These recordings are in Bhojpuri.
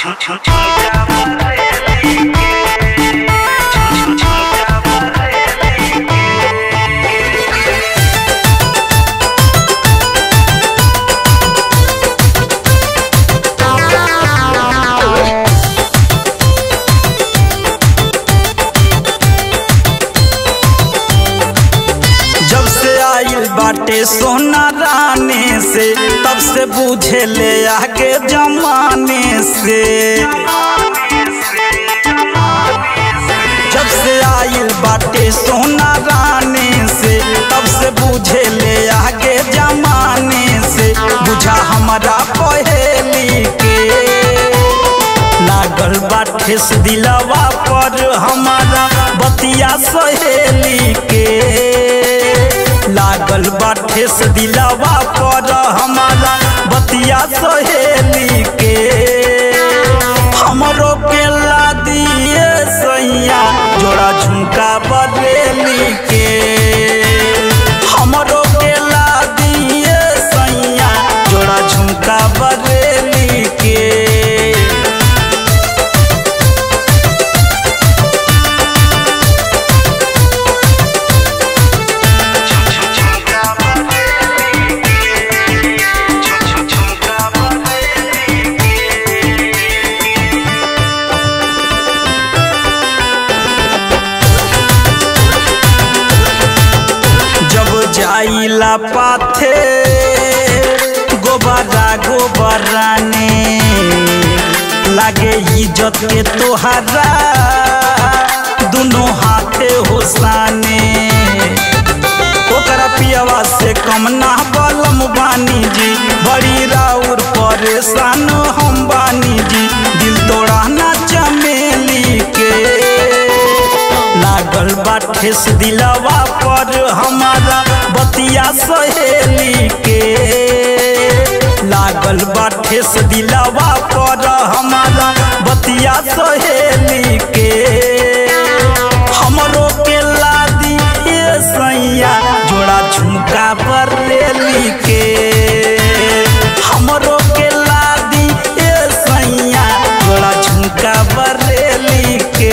जब से आइल बाटे सोना राने से तब से बूझे ले आगे जमाने से जब से आइल बाटे सोना राने से तब से बूझे ले आगे जमाने से बुझा हमारा पहेली के लागल बाटे से दिलवा पर हमारा बतिया सहेली के लागल बाटे से दिलवा पर हमारा बतिया सहेली के हमरो के ला दिए सैया जोड़ा झुमका बरेली के हमरो के ला दिए सैया जोड़ा झुमका बरेली के जब जाइला पाथे गोबरा गोबराने लागे इज्जत के तोहरा दोनों हाथे होसाने ओकरा पियवा से कम ना बलम बानी जी बड़ी राउर परेशान हम बानी जी दिल तोड़ा ना चमेली के लागल बाटे से दिलवा पर हमारा बतिया सहेली के लागल बाटे से दिलवा पर हमारा बतिया सहेली के हमरो के लादी ये सैया जोड़ा झुमका बरेली के हमरो के लादी ये सैया जोड़ा झुमका बरेली के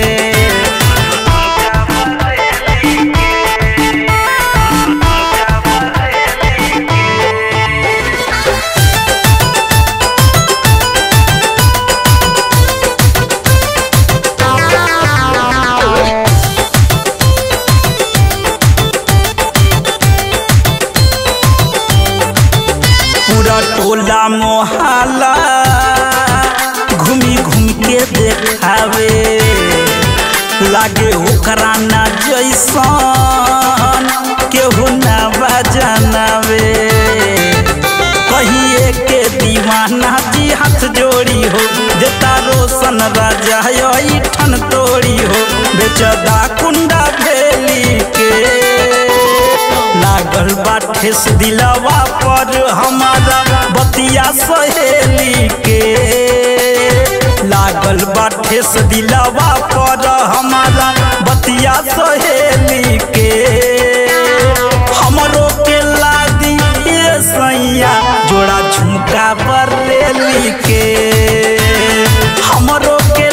पूरा टोला मोहल्ला घूमी घूम के देखावे लागे ओकरा ना जैसन केहू ना बजनावे कहिए के दीवाना जी हाथ जोड़ी हो देता रोशन राजा यही ठन तोड़ी हो बेचदा कुंडा भेली के लागल बाटे से दिलवा पर हमारा बतिया सहेली के लागल बाटे से दिलवा पर हमारा बतिया सहेली के हमरो के लादी ये सैया जोड़ा झुमका बरेली के हमरो के